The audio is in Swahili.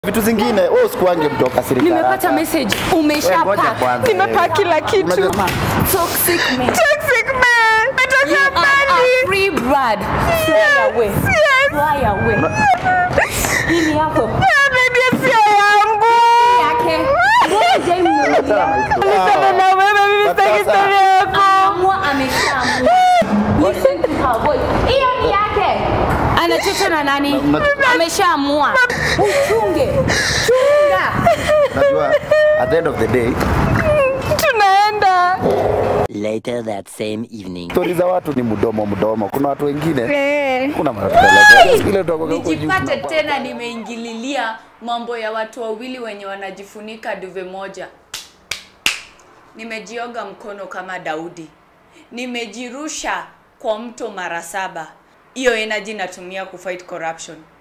vitu zingine wewe usikuange mtu akasirika Nimepata haraka. message. Wewe Umesha ngoja pack. kwanza. Nimepack kila kitu. Unajua- Toxic man. Toxic man. You Nataka are mbali. a free bird. Fly away. Yes. Fly away. Hili yako. Ah, baby sio yangu. Yake. Ngoja imnunulia. Niseme na wewe mimi But sitaki sasa- story yako. Ameamua ameshaamua. Listen to her voice. Hiyo ni yake. Anacheza na nani? Na- na- Ameshaamua. Uchunge. Chunga. Unajua at the end of the day Tunaenda. Later that same evening. stori za watu ni mdomo mdomo. Kuna watu wengine Eh. kuna marafiki ile toka huko juu nijipate tunapa- tena nimeingililia mambo ya watu wawili wenye wanajifunika duve moja nimejioga mkono kama daudi nimejirusha kwa mto mara saba hiyo energy natumia kufight corruption